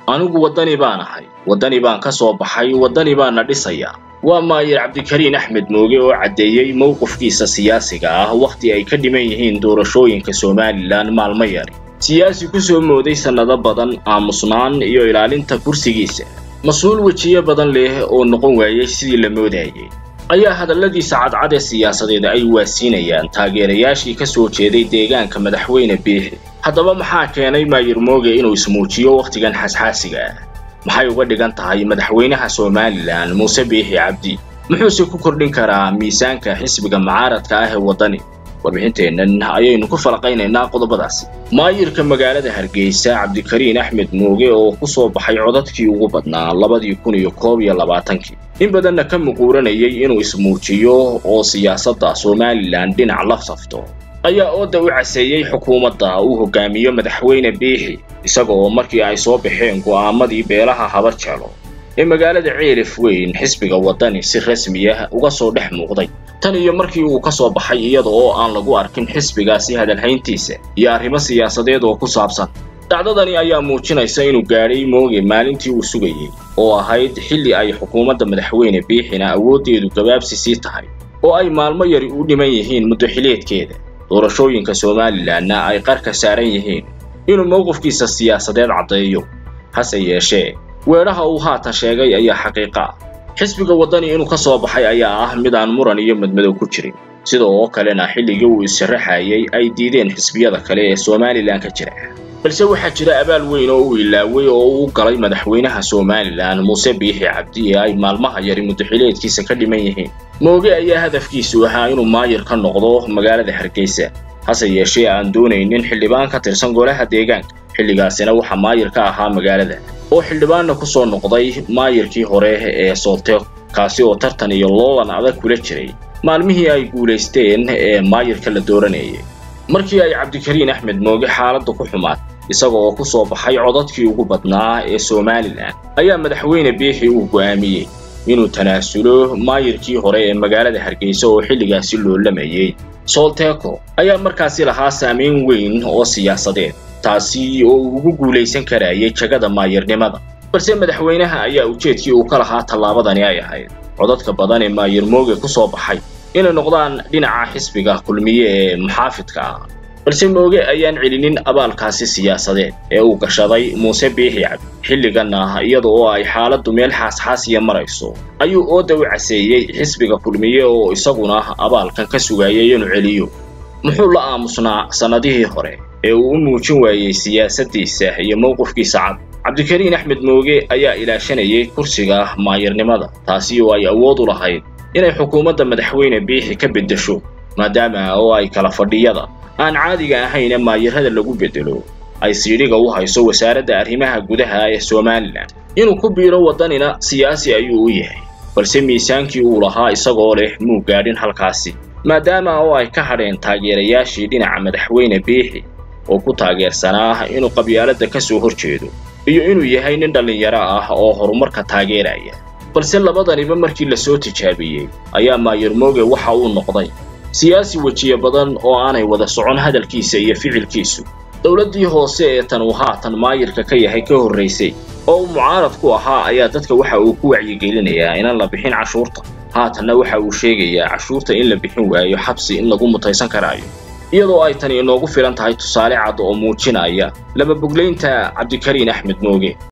anigu waddani baan ahay waddani baan ka soo baxay waddani baana dhisayaa waa maayir cabdikariin axmed mooge oo caddeeyey mowqifkiisa siyaasiga ah wakhti ay ka dhiman yihiin doorashooyinka somalilan maalmo yari siyaasi ku soo mooday sannado badan aamusnaan iyo ilaalinta kursigiisa mas-uul wejiyo badan leh oo noqon waayey sidii la moodayay ayaa hadalladiisa cadcad ee siyaasadeed ay waasiinayaan taageerayaashii ka soo jeeday deegaanka madaxweyne biixi haddaba maxaa keenay maayir mooge inuu ismuujiyo wakhtigan xasxaasiga ah maxay uga dhigan tahay madaxweynaha somalilan muuse biixi cabdi muxuuse ku kordhin karaa miisaanka xisbiga mucaaradka ah ee waddani warbixinteennan ayaynu ku falaqaynaynaa qodobadaasi maayirka magaalada hargeysa cabdikariin axmed mooge oo ku soo baxay codadkii ugu badnaa labadii kun iyo koob iyo labaatankii in badanna ka muquuranayay inuu ismuujiyo oo siyaasadda somalilan dhinac la safto ayaa ooda u caseeyey xukuumadda uu hogaamiyo madaxweyne biixi isaga oo markii ay soo baxeen go'aamadii beelaha habar jelo ee magaalada ceelif weyn xisbiga waddani si rasmi ah uga soo dhex muuqday tan iyo markii uu ka soo baxay iyada oo aan lagu arkin xisbigaasi hadalhayntiisa iyo arrimo siyaasadeed oo ku saabsan dhacdadani ayaa muujinaysa inuu gaadhay mooge maalintii uu sugayey oo ahayd xilli ay xukuumadda madaxweyne biixina awooddeedu gabaabsi sii tahay oo ay maalmo yari u dhiman yihiin muddo xileedkeeda doorashooyinka somalilanna ay qarka saaran yihiin inuu mowqifkiisa siyaasadeed caddeeyo hase yeeshee weedhaha uu haatan sheegay ayaa xaqiiqa ah xisbiga waddani inuu ka soo baxay ayaa ah mid aan muran iyo madmadow ku jirin sida oo kalena xilligii uu is-sharaxayay ay diideen xisbiyada kale ee somalilan ka jira balse waxaa jira abaal weyn oo uu ilaaway oo uu galay madaxweynaha somalilan muuse biixi cabdi ee ay maalmaha yari muddaxileedkiisa ka dhiman yihiin mooge ayaa hadafkiisu ahaa inuu maayir ka noqdo magaalada hargeysa hase yeeshee aan doonaynin xildhibaan ka tirsan golaha deegaanka xilligaasina waxaa maayir ka ahaa magaalada oo xildhibaanna ku soo noqday maayirkii hore ee soolteeko kaasi oo tartan iyo loolan adag kula jiray maalmihii ay guulaysteen ee maayirka la dooranayay markii ay cabdikariin axmed mooge xaaladda ku xumaatay isaga oo ku soo baxay codadkii ugu badnaa ee somalilan ayaa madaxweyne biixi uu go'aamiyey inuu tanaasulo maayirkii hore ee magaalada hargeysa oo xilligaasi loolamayey soolteeko ayaa markaasi lahaa saamayn weyn oo siyaasadeed taasi oo uu ugu guulaysan karayay jagada maayirnimada balse madaxweynaha ayaa ujeedkii uu ka lahaa tallaabadani ay ahayd codadka badan ee maayir mooge ku soo baxay inay noqdaan dhinaca xisbiga kulmiye ee muxaafidka ah balse mooge ayaan celinin abaalkaasi siyaasadeed ee uu gashaday muuse biixi cabdi xilliganna iyada oo ay xaaladdu meel xaasxaasiya marayso ayuu ooda u caseeyey xisbiga kulmiye oo isaguna abaalkan ka sugayay inuu celiyo muxuu la aamusnaa sannadihii hore ee uu u muujin waayey siyaasaddiisa iyo mowqifkiisa cad cabdikariin axmed mooge ayaa ilaashanayay kursiga maayirnimada taasi oo ay awood u lahayd inay xukuumadda madaxweyne biixi ka beddesho maadaama oo ay kala fadhiyada aan caadiga ahayn ee maayirada lagu beddelo ay siidhiga u hayso wasaaradda arrimaha gudaha ee somalilan inuu ku biiro waddanina siyaasi ayuu u yahay balse miisaankii uu lahaa isagoo leh muu gaadhin halkaasi maadaama oo ay ka hadheen taageerayaashii dhinaca madaxweyne biixi oo ku taageersanaa inuu qabyaaladda ka soo hor jeedo iyo inuu yahay nin dhallinyaro ah oo horumarka taageeraya balse labadaniba markii la soo tijaabiyey ayaa maayir mooge waxa uu noqday siyaasi wejiye badan oo aanay wada socon hadalkiisa iyo ficilkiisu dowladdii hoose ee tan uu haatan maayirka ka yahay ka horraysay oo uu mucaarad ku ahaa ayaa dadka waxa uu ku wacyigelinayaa inaan la bixin cashuurta haatanna waxa uu sheegayaa cashuurta in la bixin waayo xabsi in lagu mutaysan karaayo iyadoo ay tani inoogu filan tahay tusaale cad oo muujinaya laba boglaynta cabdikariin axmed mooge